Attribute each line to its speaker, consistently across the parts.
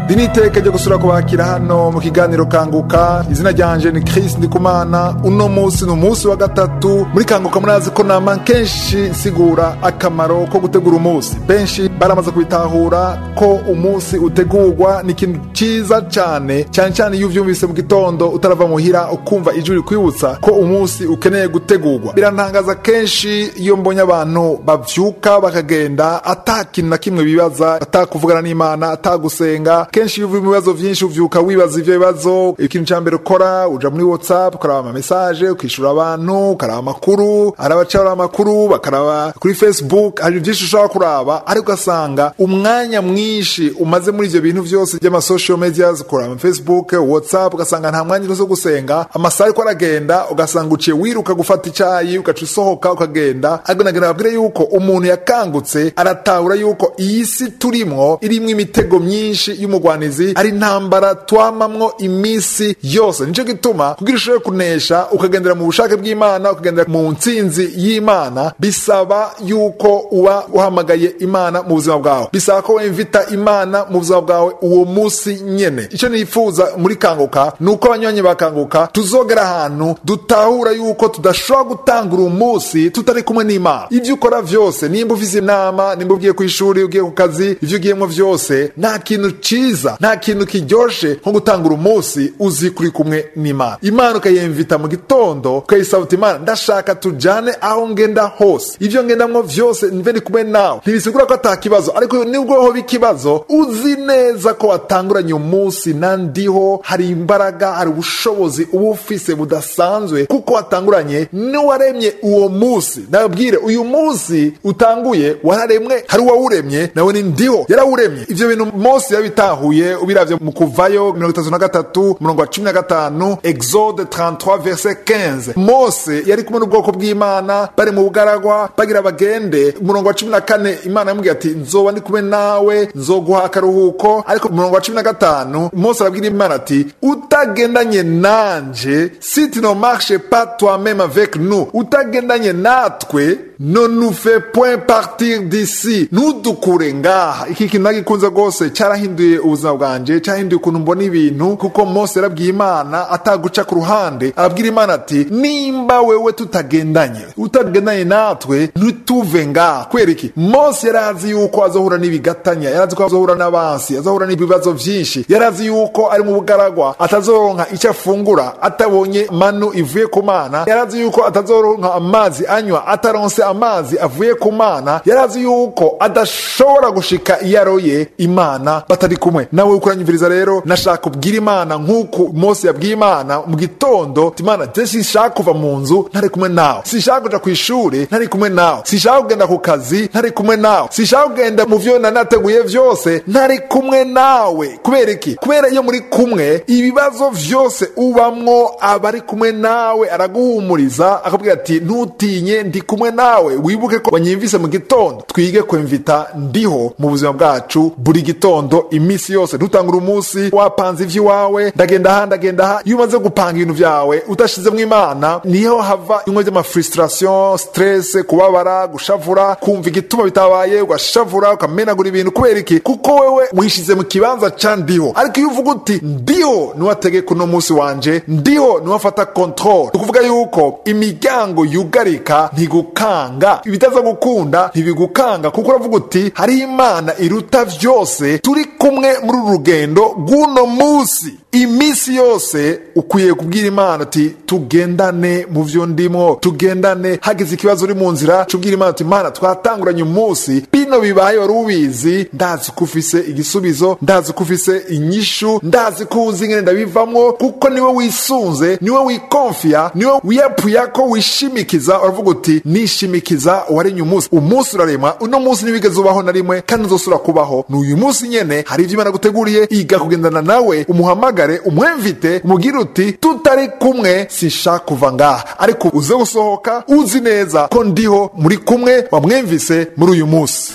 Speaker 1: ndi n'iteka ryo gusura kubakira hano mu kiganiro kanguka izina ryanje ni Chris Ndikumana uno munsi ni umunsi wa gatatu muri kanguka murazi ko nama kenshi nsigura akamaro ko gutegura umunsi benshi baramaze kubitahura ko umunsi utegurwa ni ikintu cyiza cyane cyane cyane iyo uvyumvise mu gitondo utarava muhira ukumva ijwi rikwibutsa ko umunsi ukeneye gutegurwa birantangaza kenshi iyo mbonye abantu bavyuka bakagenda ata kintu na kimwe bibaza atakuvugana n'imana atagusenga kenshi iyo uvuye mu bibazo vyinshi uvyuka wibaza ivyo bibazo ikintu ca mbere ukora uja muri whatsapp ukaraba amamesaje ukishura abantu ukaraba amakuru hari abacara amakuru bakaraba kuri facebook hari vyinshi ushobora kuraba ariko ugasanga umwanya mwinshi umaze muri ivyo bintu vyose vy'amasocial medias kuraba facebook whatsapp ugasanga nta mwanya ufise wo gusenga amasaha ariko aragenda ugasanga uciye wiruka gufata icayi ugaca usohoka ukagenda ariko nagira babwire yuko umuntu yakangutse aratahura yuko iyi si turimwo irimwo imitego myinshi y'umugwanizi ari intambara twamamwo iminsi yose nico gituma kugira ushobore kunesha ukagendera mu bushake bw'imana ukagendera mu ntsinzi y'imana bisaba yuko uba uhamagaye imana mu buzima bwawe bisaba ko wemvita imana mu buzima bwawe uwo munsi nyene icyo nifuza muri kanguka ni uko abanywanyi bakanguka tuzogera ahantu dutahura yuko tudashobora gutangura umunsi tutari kumwe n'imana ibyo ukora vyose nimba ufise inama nimba ugiye ku ishuri ugiye ku kazi ivyo ugiyemwo vyose nta kintu ciza nta kintu kiryoshe nko gutangura umunsi uzi kuri kumwe n'imana imana ukayemvita mu gitondo ukayisaba uti imana ndashaka tujane aho ngenda hose ivyo ngendamwo vyose nve ndi kumwe nawe ntibisigura ko ata kibazo ariko nibwo hoba ikibazo uzi neza ko watanguranye umunsi nandiho hari imbaraga hari ubushobozi uba ufise budasanzwe kuko watanguranye n'uwaremye uwo munsi nababwire uyu munsi utanguye wararemwe hari uwawuremye nawe ni ndiho yarawuremye ivyo bintu mose yabitahuye ubiravye mu kuvayo mirongo itatu na gatatu umurongo wa cumi na gatanu exode 33 verse 15 mose yari kumwe n'ubwoko bw'imana bari mu bugaragwa bagira bagende umurongo wa cumi na kane imana yamubwiye ati nzoba ndi kumwe nawe nzoguha akaruhuko ariko umurongo wa cumi na gatanu mose arabwira imana ati utagendanye nanje si tu ne marche pas toi-même avec nous utagendanye natwe ne nous fait point partir d'ici ntudukure ngaha iki kintu nagikunze rwose cyarahinduye ubuzima bwanje cyahinduye ukuntu mbona ibintu kuko mose yarabwiye imana ataguca ku ruhande arabwira imana ati nimba wewe tutagendanye utagendanye natwe ntituve ngaha kubera iki mose yari azi yuko azohura n'ibigatanya yari azi ko azohura n'abansi azohura n'ibibazo vyinshi yari azi yuko ari mu bugaragwa atazoronka icyo afungura atabonye manu ivuye ku mana yari azi yuko atazoronka amazi anywa ataronse amazi avuye ku mana yari azi yuko adashobora gushika iyo aroye imana batari kumwe nawe ukuranyumviriza rero nashaka kubwira imana nk'uko mose yabwiye imana mu gitondo imana je sinshaka kuva mu nzu ntari kumwe nawe sinshaka kuja ku ishuri ntari kumwe nawe sinshaka kugenda ku kazi ntari kumwe nawe sinshaka kugenda mu vyo nanateguye vyose ntari kumwe nawe kubera iki kubera iyo muri kumwe ibibazo vyose ubamwo aba ari kumwe nawe araguhumuriza akabwira ati ntutinye ndi kumwe nawe wibuke ko wanyimvise mu gitondo twige kwemvita ndiho mu buzima bwacu buri gitondo iminsi yose ntutangure umunsi wapanze ivy'iwawe ndagenda aha ndagenda aha iyo umaze gupanga ibintu vyawe udashizemwo imana niho hava bimwe vy'amafrustration stress kubabara gushavura kumva igituma bitabaye ugashavura ukamenagura ibintu kubera iki kuko wewe wishize mu kibanza ca ndiho ariko iyo uvuga uti ndiho niwe ategeka uno munsi wanje ndiho niwe afata control ukuvuga yuko imiryango yugarika ntigukanga ibitaza gukunda ntibigukanga kuko uravuga uti hariho imana iruta vyose turi kumwe muri uru rugendo rw'uno munsi iminsi yose ukwiye kubwira imana uti tugendane mu vyo ndimo tugendane hagize ikibazo uri mu nzira cubwira imana uti imana twatanguranye umunsi bino bibaye wari ubizi ndazi ko ufise igisubizo ndazi ko ufise inyishu ndazi ko uzi ngene ndabivamwo kuko niwe wisunze niwe wikonfiya niwe wiyapuyako wishimikiza uravuga uti nishimikiza uwarenye umunsi umunsi uraremwa uno munsi ntiwigeze ubaho na rimwe kandi uzosubira kubaho ni uyu munsi nyene hari ivyo imana guteguriye iga kugendana nawe umuhamagare umwemvite umubwire uti tutari kumwe sinshaka kuva ngaha ariko uze gusohoka uzi neza ko ndiho muri kumwe wamwemvise muri uyu munsi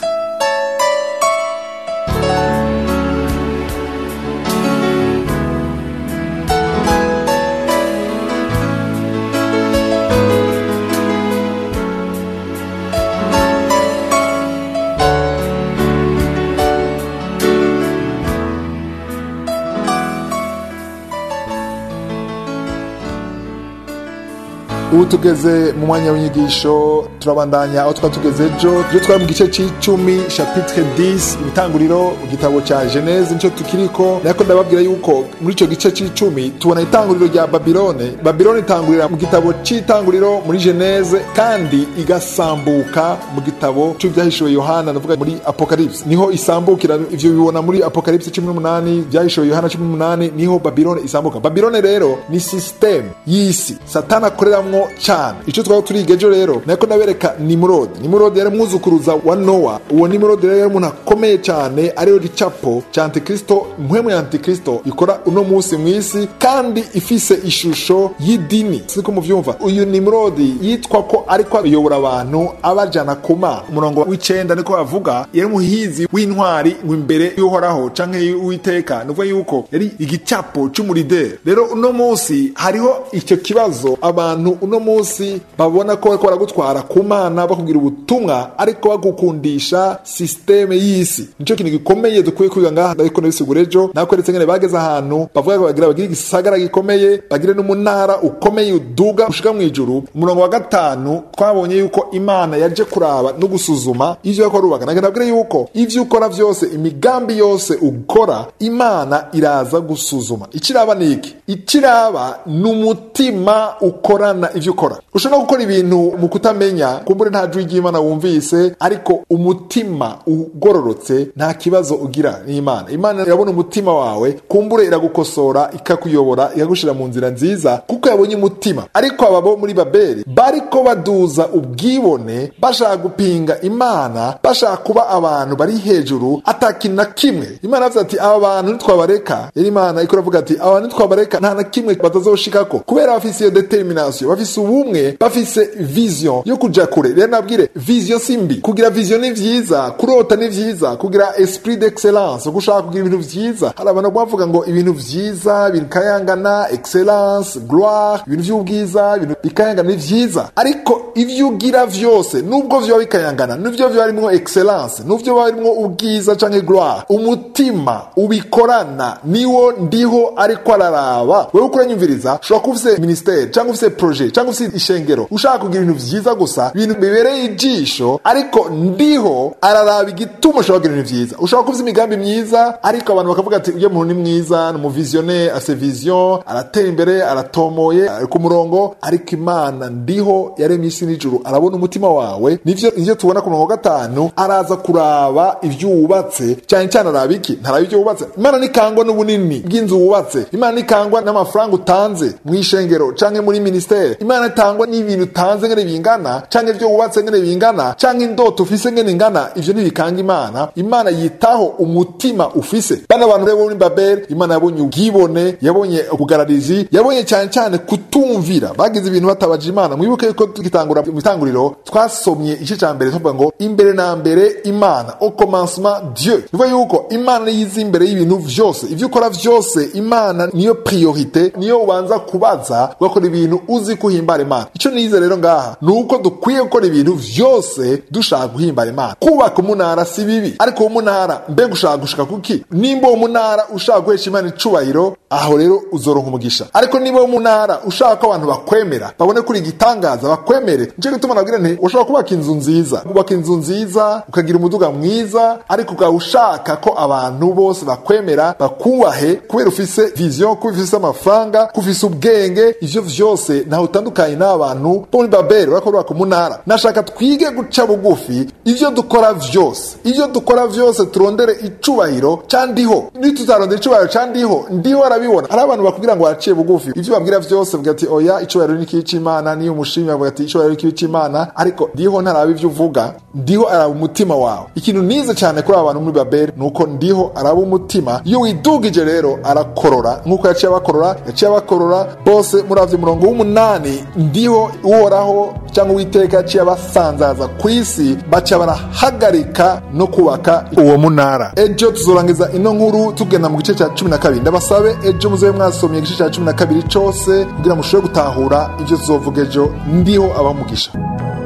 Speaker 1: ubu tugeze mu mwanya w'inyigisho turabandanya aho twari tugeze ejo ibyo twari mu gice c'icumi chapitre 10 ibitanguriro mu gitabo ca genese nico tukiriko ariko ndababwira yuko muri ico gice c'icumi tubona itanguriro rya babilone babilone itangurira mu gitabo c'itanguriro muri genese kandi igasambuka mu gitabo c'ivyahishuwe yohana navuga muri apocalypse niho isambukira ivyo bibona muri apocalypse cumi n'umunani vyahishuwe yohana cumi n'umunani niho babilone isambuka babilone rero ni systeme y'isi satani akoreramwo cane ico twaba turiga ejo rero nako ndabereka nimurodi nimurodi yari umwuzukuruza wa nowa uwo nimurodi rero yari umuntu akomeye cane ariyo gicapo ca antikristo mpwemu ya antikristo ikora uno musi mw'isi kandi ifise ishusho y'idini siko muvyumva uyu nimurodi yitwa ko ariko ayobora abantu abajana ku mana umurongo w'icenda niko bavuga yari umuhizi w'intwari ngo imbere y'uhoraho canke y'uwiteka nuvuga yuko yari igicapo c'umurideri rero uno musi hariho icyo kibazo abantu uno musi babona ko bariko baragutwara ku mana bakubwira ubutumwa ariko bagukundisha sisiteme y'isi nico kintu gikomeye dukwiye kwiga ngaha ariko nabisigura ejo nakweretse ngene bageze ahantu bavuga ko bagira bagire igisagara gikomeye bagire n'umunara ukomeye uduga ushika mu ijuru umurongo wa gatanu twabonye yuko imana yaje kuraba no gusuzuma ivyo yariko arubaka nagenda abwire yuko ivyo ukora vyose imigambi yose ukora imana iraza gusuzuma ikiraba ni iki ikiraba ni umutima ukorana ivyo ukora ushobora gukora ibintu mu kutamenya kumbure nta jwi ry'imana wumvise ariko umutima ugororotse nta kibazo ugira n'imana imana irabona umutima wawe kumbure iragukosora ikakuyobora ikagushira mu nzira nziza kuko yabonye umutima ariko aba bo muri babeli bariko baduza ubwibone bashaka gupinga imana bashaka kuba abantu bari hejuru atakintu na kimwe imana yavuze ati aba bantu nitwabareka yari imana iko iravuga ati aba bantu nitwabareka nta na kimwe batazoshikako kubera bafise iyo determination bafise ubumwe bafise vision yo kuja kure rero nabwire vision si mbi kugira vision ni vyiza kurota ni vyiza kugira esprit d'excellence gushaka kugira ibintu vyiza hari abantu bavuga ngo ibintu vyiza bikayangana excellence gloire ibintu vy'ubwiza ibintu bikayangana ni vyiza ariko ivyo ugira vyose nubwo vyoba bikayangana nivyo vyoba birimwo excellence nuvyo vyoba birimwo ubwiza canke gloire umutima ubikorana niwo ndiho ariko araraba wewe uko uranyumviriza ushobora kuba ufise ministere cyangwa ufise projet cyangwa ufise ishengero ushaka kugira ibintu vyiza gusa ibintu bibereye ijisho ariko ndiho araraba igituma ushobora kugira ibintu vyiza ushobora kuba ufise imigambi myiza ariko abantu bakavuga ati uyo muntu ni mwiza ni umuvisionnaire ase vision aratera imbere aratomoye ari ku murongo ariko imana ndiho yaremye isi n'ijuru arabona umutima wawe nivyo nivyo tubona ku murongo gatanu araza kuraba ivyo wubatse cyane cyane araba iki ntaraba ivyo wubatse imana nikangwa n'ubunini bw'inzu wubatse imana nikangwa n'amafaranga utanze mu ishengero canke muri ministere imana itangwa n'ibintu utanze ngene bingana canke ivyo wubatse ngene bingana canke indoto ufise ngene ingana ivyo ntibikanga imana imana yitaho umutima ufise bana bantu rero muri babeli imana yabonye ubwibone yabonye ubugararizi yabonye cyane cyane kutumvira bagize ibintu batabaje imana mwibuke yuko tugitangura mu itanguriro twasomye igice ca mbere tuvuga ngo imbere na mbere imana au commencement dieu bivuga yuko imana yiza imbere y'ibintu vyose ivyo ukora vyose imana niyo priorite niyo ubanza kubaza ugakora ibintu uzi kuhimbara imana ico nize rero ngaha ni uko dukwiye gukora ibintu vyose dushaka guhimbara imana kubaka umunara si bibi ariko uwo munara mbega ushaka gushika kuki nimba uwo munara ushaka guhesha imana icubahiro aho rero uzoronka umugisha ariko niba uwo munara ushaka ko abantu bakwemera babone kuri igitangaza bakwemere nico gituma nabwira nti ushobora kubaka inzu nziza kubaka inzu nziza ukagira umuduga mwiza ariko ukaba ushaka ko abantu bose bakwemera bakubahe kubera ufise vision kubera ufise amafaranga ko ufise ubwenge ivyo vyose ntaho utandukanye n'abantu bo muri babeli urako urubaka umunara nashaka twige guca bugufi ivyo dukora vyose ivyo dukora vyose turondere icubahiro candiho nituzarondera icubahiro candiho ndiho arabibona hari abantu bakubwira ngo baraciye bugufi ivyo babwira vyose bavuga ati oya icubahiro ni kibi c'imana niyo umushimi bavuga ati icubahiro ni kibi c'imana ariko ndiho ntaraba ivyo uvuga ndiho araba umutima wawe ikintu nize cyane kuri aba bantu muri babeli ni uko ndiho araba umutima iyo widugije rero arakorora nk'uko yaciye abakorora yaciye abakorora bose muravye umurongo w'umunani ndiho uhoraho cyangwa uwiteka yaciye abasanzaza ku isi baca barahagarika no kubaka uwo munara ejo tuzorangiza ino nkuru tugenda mu gice cya cumi na kabiri ndabasabe ejo muzobe mwasomye igice cya cumi na kabiri cose kugira mushobore gutahura ivyo tuzovuga ejo ndiho abamugisha